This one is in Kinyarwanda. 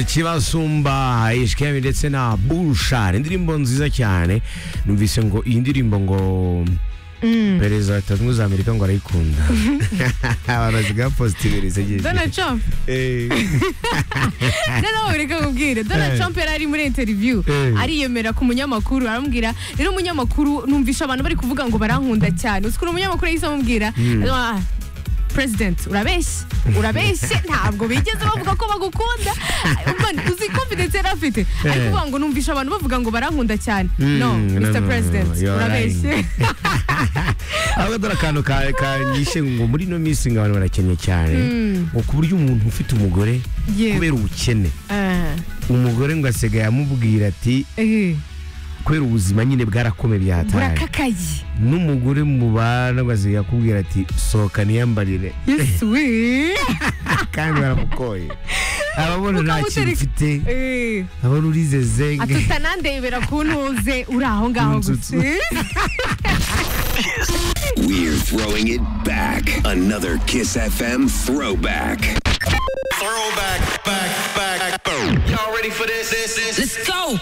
kibasumba ishikemi ndetse na bushari indirimbo nziza cyane numvise ngo iyi ndirimbo ngo perezida wa leta zunze ubumwe za amerika ngo arayikunda abantu basigaye bapositibiriza Donald Trump noneho buri kakubwire Donald Trump yari ari muri interview Eh. ariyemera ku munyamakuru aramubwira rero umunyamakuru numvisha abantu bari kuvuga ngo barankunda cyane uzi ukuntu umunyamakuru yahise amubwira Ah, President urabeshye urabeshye ntabwo bigeze bavuga ko bagukunda Man, uzi confidence yari afite ari Eh. kuvuga ngo numvisha abantu bavuga ngo barankunda cyane Mm, no no, no, no, Mr no, President you are lying. urabeshye ahubwo dore akantu ka- kanyishe ngo muri ino minsi ngo abantu barakennye cyane ngo ku buryo umuntu ufite umugore Yewe. kubera ubukene Ah, umugore ngo asigaye amubwira ati eh, kubera ubuzima nyine bwarakome byataye burakakaye n'umugore mubana ngo asigaye akubwira ati sohoka niyambarire Yes, we. kandi baramukoye ababona nta kintu Ukamutereka- ufite Eh. abona urizeze atutanandebera kuntuze uri aho ngaho gusa We're throwing it back. Another Kiss FM throwback. Throwback, back, back, back. Y'all ready for this? This, this. Let's go.